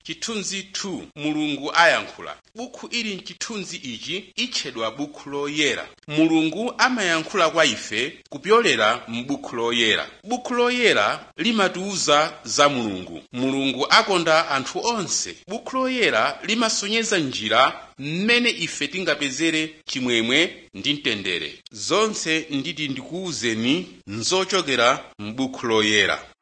chithunzi 2 mulungu ayankhula bukhu ili mchithunzi ichi itchedwa bukhu loyera mulungu amayankhula kwa ife kupyolera m'bukhu loyera bukhu loyera limatiwuza za mulungu mulungu akonda anthu onse bukhu loyera limasonyeza njira mmene ife tingapezere chimwemwe ndi mtendere zonse nditi ndikuwuzeni nzochokera m'bukhu loyera